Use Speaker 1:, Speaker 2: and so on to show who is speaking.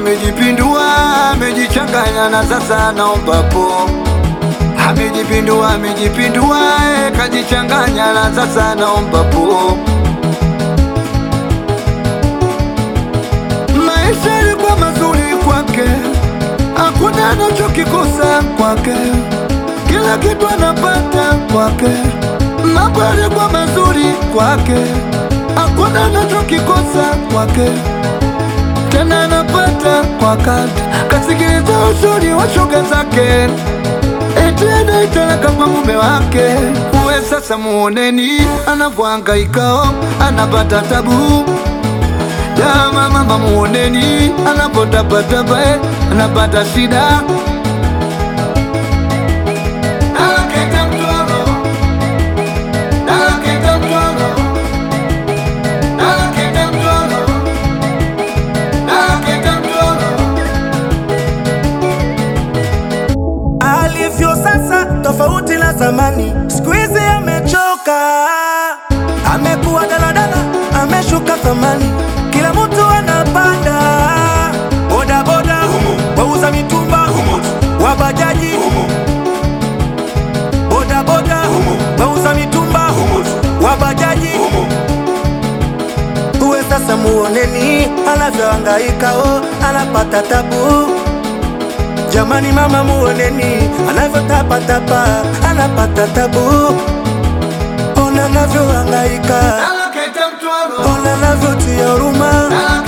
Speaker 1: amejipindua, amejichanganya na sasa naomba po. Amejipindua, amejipindua, eh, kajichanganya na sasa naomba po. Maisha yalikuwa mazuri kwake, hakuna anachokikosa kwake, kila kitu anapata kwake. Mambo yalikuwa mazuri kwake, hakuna anachokikosa kwake, tena anapata kwa wakati. Kasikiliza ushauri wa shoga zake, eti anaitaka kwa mume wake. Uwe sasa muoneni anavyohangaika, anapata tabu Dama mama muoneni anapotapatapa eh, anapata shida Anaketa mtoro, anaketa mtoro, anaketa mtoro, anaketa mtoro.
Speaker 2: Alivyo sasa tofauti na zamani, siku hizi amechoka, amekuwa daladala, ameshuka thamani, kila mtu anapanda bodaboda, wauza mitumba, wabajaji, bodaboda, wauza mitumba, wabajaji. Uwe sasa muoneni anavyohangaika, oh, anapata tabu Jamani mama muoneni anavyotapatapa anapata tabu, ona anavyohangaika,
Speaker 1: Anaketa mtoro,
Speaker 2: ona anavyotia huruma,